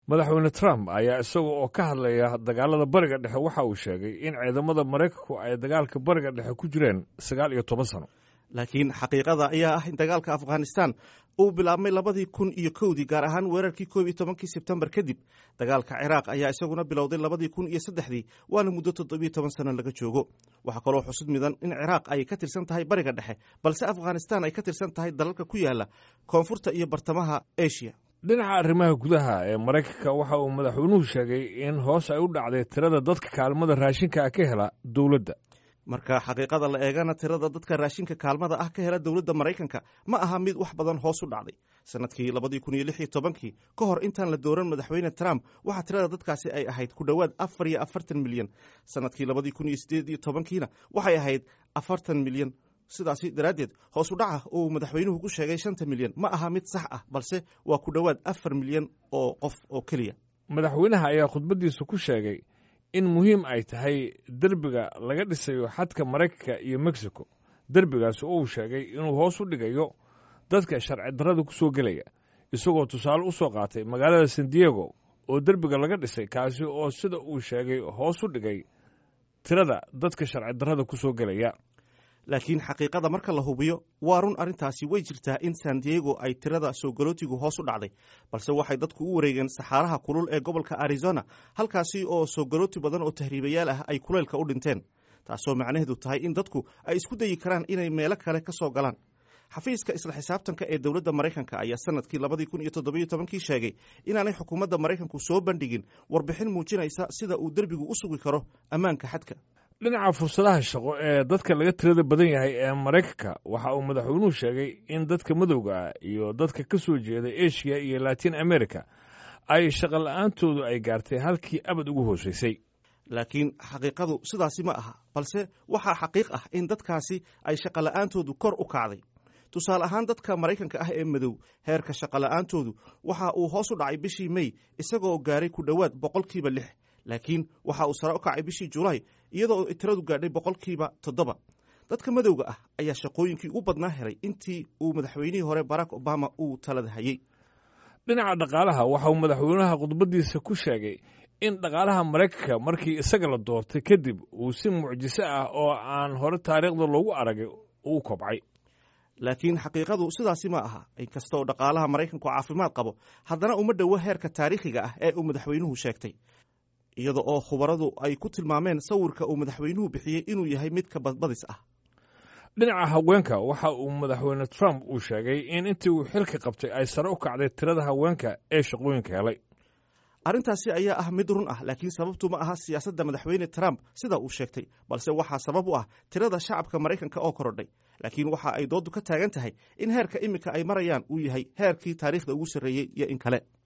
madaxweyne trump ayaa isaga oo ka hadlaya dagaalada bariga dhexe waxa uu sheegay in ciidamada maraykanku ay dagaalka bariga dhexe ku jireen sagaal iyo toban sano laakiin xaqiiqada ayaa ah in dagaalka afghanistan uu bilaabmay labadii kun iyo kowdii gaar ahaan weerarkii koob iyo tobankii sebtembar kadib dagaalka ciraaq ayaa isaguna bilowday labadii kun iyo saddexdii waana muddo toddobiyo toban sano laga joogo waxaa kaloo xusud midan in ciraaq ay ka tirsan tahay bariga dhexe balse afghanistan ay ka tirsan tahay dalalka ku yaala koonfurta iyo bartamaha asia dhinaca arrimaha gudaha ee maraykanka waxa uu madaxweynuhu sheegay in hoos ay u dhacday tirada dadka kaalmada raashinka ah ka hela dowladda marka xaqiiqada la eegana tirada dadka raashinka kaalmada ah ka hela dowladda maraykanka ma aha mid wax badan hoos u dhacday sanadkii labadii kun iyo lix iyo tobankii ka hor intaan la dooran madaxweyne trump waxaa tirada dadkaasi ay ahayd ku dhowaad afar iyo afartan milyan sanadkii labadii kun iyo sideed iyo tobankiina waxay ahayd afartan milyan sidaasi daraaddeed hoos u dhaca uu madaxweynuhu ku sheegay shanta milyan ma aha mid sax ah balse waa ku dhowaad afar milyan oo qof oo keliya madaxweynaha ayaa khudbaddiisa ku sheegay in muhiim ay tahay derbiga laga dhisayo xadka maraykanka iyo mexico derbigaasi oo uu sheegay inuu hoos u dhigayo dadka sharci darrada ku soo gelaya isagoo tusaale u soo qaatay magaalada san diego oo derbiga laga dhisay kaasi oo sida uu sheegay hoos u dhigay tirada dadka sharci darrada ku soo gelaya laakiin xaqiiqada marka la hubiyo waa run arrintaasi way jirtaa in san diego ay tirada soo galootigu hoos u dhacday balse waxay dadku u wareegeen saxaaraha kulul ee gobolka arizona halkaasi oo soo galooti badan oo tahriibayaal ah ay kuleylka u dhinteen taasoo macnaheedu tahay in dadku ay isku dayi karaan inay meelo kale ka soo galaan xafiiska isla xisaabtanka ee dowladda maraykanka ayaa sanadkii labadii kun iyo toddobiyo tobankii sheegay inaanay xukuumadda maraykanku soo bandhigin warbixin muujinaysa sida uu derbigu u sugi karo ammaanka xadka dhinaca fursadaha shaqo ee dadka laga tirada badan yahay ee maraykanka waxa uu madaxweynuhu sheegay in dadka madowga ah iyo dadka ka soo jeeda eshiya iyo latin america ay shaqo la-aantoodu ay gaartay halkii abad ugu hoosaysay laakiin xaqiiqadu sidaasi ma aha balse waxaa xaqiiq ah in dadkaasi ay shaqo la-aantoodu kor u kacday tusaale ahaan dadka maraykanka ah ee madow heerka shaqo la-aantoodu waxa uu hoos u dhacay bishii mey isagoo gaaray ku dhowaad boqolkiiba lix laakiin waxa uu sare u kacay bishii julaay iyadoo tiradu gaadhay boqolkiiba toddoba dadka madowga ah ayaa shaqooyinkii ugu badnaa helay intii uu madaxweynihii hore barack obama uu talada hayey dhinaca dhaqaalaha waxa uu madaxweynaha khudbaddiisa ku sheegay in dhaqaalaha maraykanka markii isaga la doortay kadib uu si mucjiso ah oo aan hore taariikhda loogu aragay uu kobcay laakiin xaqiiqadu sidaasi ma aha inkastaoo dhaqaalaha maraykanku caafimaad qabo haddana uma dhowo heerka taariikhiga ah ee uu madaxweynuhu sheegtay iyada oo khubaradu ay ku tilmaameen sawirka uu madaxweynuhu bixiyey inuu yahay mid ka badbadis ah dhinaca haweenka waxa uu madaxweyne trump uu sheegay in intii uu xilka qabtay ay sare u kacday tirada haweenka ee shaqooyinka helay arrintaasi ayaa ah mid run ah laakiin sababtu ma aha siyaasadda madaxweyne trump sida uu sheegtay balse waxaa sabab u ah tirada shacabka maraykanka oo korodhay laakiin waxa ay dooddu ka taagan tahay in heerka iminka ay marayaan uu yahay heerkii taariikhda ugu sarreeyey iyo in kale